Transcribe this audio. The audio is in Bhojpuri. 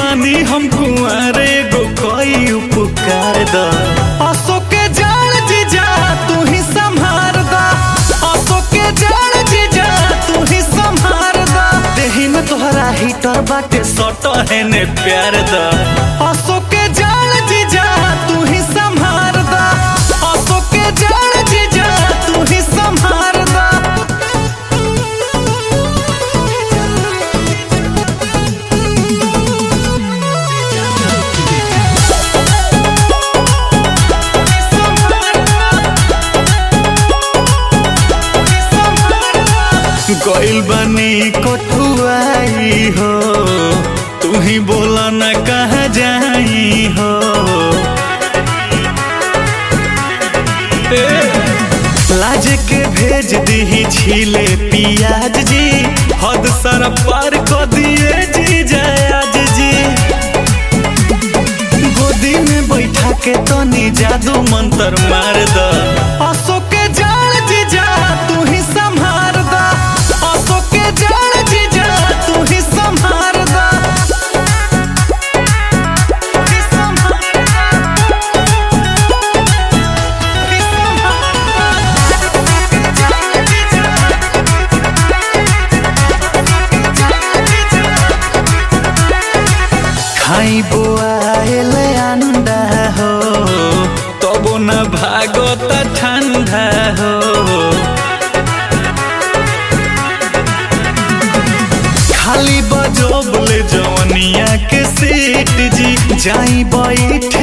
बानी हम कुंवारे गो कोई उपकार द असो के जान जीजा तू ही संभार द असो के जान जीजा तू ही संभार द देही में तोहरा हीटर बाटे सट है ने प्यार द असो के जान जीजा तू ही संभार द असो के जान जीजा तू ही संभार द गइल बनी कठुआई हो तू ही बोला न कहा जाई हो ए, लाज के भेज दी छीले पियाज जी हद सर पार क दिए जी जयाज जी गोदी में बैठा के तनी जादू मंत्र मार द असो के जान जीजा तू ही संभार द असो के जान जीजा तू ही संभार द ही संभार द। ही खाई बोआल अंडा हो तबो न भागत ठंडा हो खाली बजबले जवनिया के सीट जी जाई बैठ